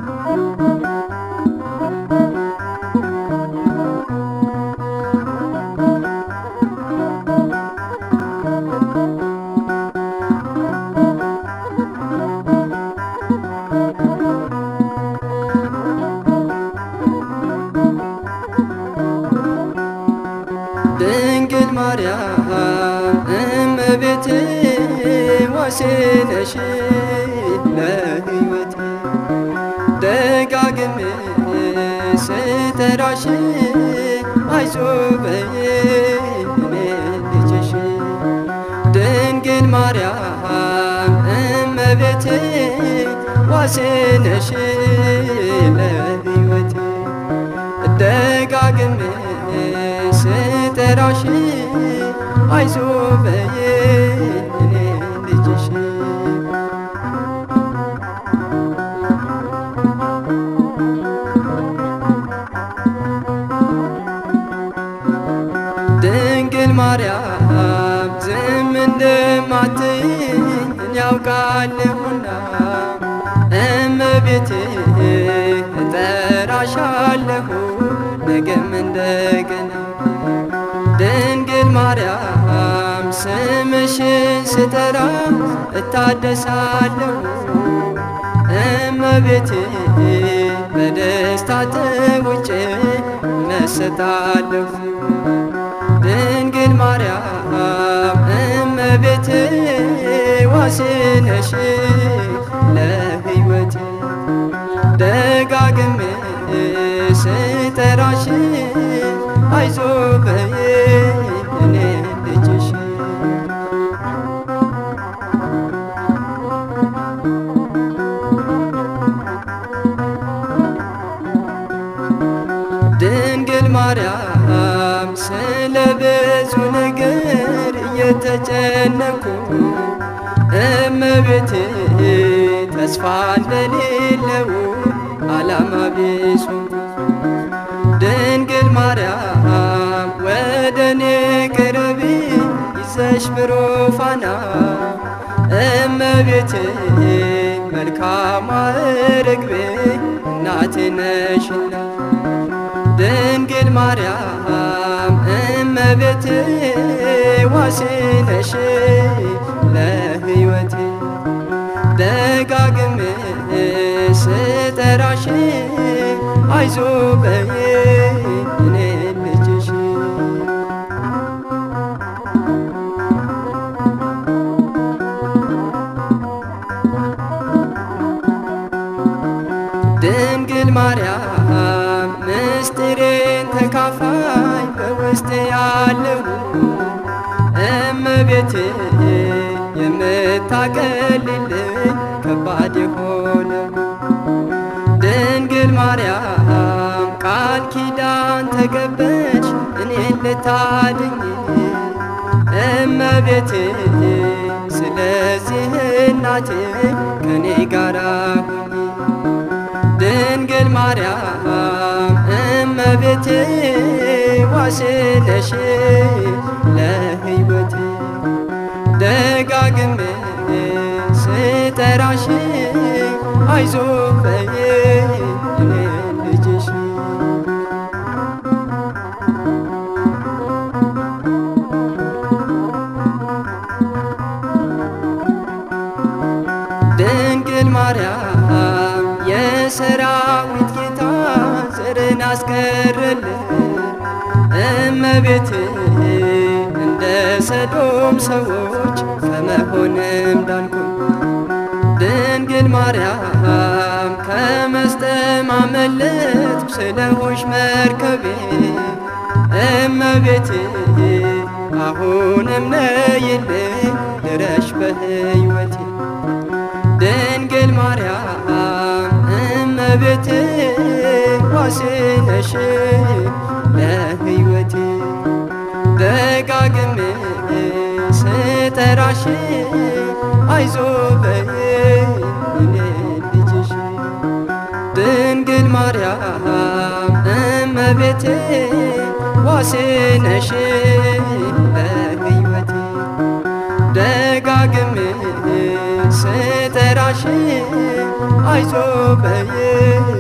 ድንግል ማርያም እመቤቴ ዋሴ ነሽ ለሕይወቴ ደጋግሜ ስጠራሽ አይዞህ በይኝ እኔ ልጅሽ ድንግል ማርያም እመቤቴ ዋሴ ነሽ ለሕይወቴ ደጋግሜ ስጠራሽ አይዞህ በይኝ እኔ ልጅሽ ድንግል ማርያም ዝም እንደማትይኝ እኔ ያውቃለሁና እመቤቴ እጠራሻለሁ ነገም እንደገና ድንግል ማርያም ስምሽን ስጠራ እታደሳለሁ እመቤቴ በደስታ ተውጬ መሰታለሁ ድንግል ማርያም እመቤቴ ዋሴ ነሽ ለሕይወቴ ደጋግሜ ስጠራሽ አይዞህ በይኝ እኔ ልጅሽ ድንግል ማርያም ስለ ብዙ ነገር እየተጨነኩ እመቤቴ ተስፋ እንደሌለው ዓላማ ቢሱ ድንግል ማርያም ወደ እኔ ቅረቢ ይዘሽ ብሩፋና እመቤቴ መልካሟ ርግቤ እናቴ ነሽና ድንግል ማርያም እመቤቴ ዋሴ ነሽ ለሕይወቴ ደጋግሜ ስጠራሽ አይዞህ በይኝ እኔ ልጅሽ ድንግል ማርያም ምስጢሬን ተካፋይ በውስጤ ያለው እመቤቴ የምታቀልልኝ ከባድ የሆነው ድንግል ማርያም ቃል ኪዳን ተገበች እኔን ልታድኝ እመቤቴ ስለዚህ እናቴ ከኔ ጋራ ሁኚ ድንግል ማርያም እመቤቴ ዋሴ ነሽ ለሕይወቴ ደጋግሜ ስጠራሽ አይዞህ በይኝ እኔ ልጅሽ ድንግል ማርያም የሰራዊት ጌታ ዘርን አስቀረልን እመቤቴ እንደ ሰዶም ሰዎች ከመሆንም ዳንኩ ድንግል ማርያም ከመስጠም አመለጥኩ ስለሆንሽ መርከቤ እመቤቴ አሁንም ነይልኝ ድረሽ በሕይወቴ ድንግል ማርያም እመቤቴ ዋሴ ነሽ ለሕይወቴ ደጋግሜ ስጠራሽ አይዞህ በይኝ እኔ ልጅሽ ድንግል ማርያም እመቤቴ ዋሴ ነሽ ለሕይወቴ ደጋግሜ ስጠራሽ አይዞ በይኝ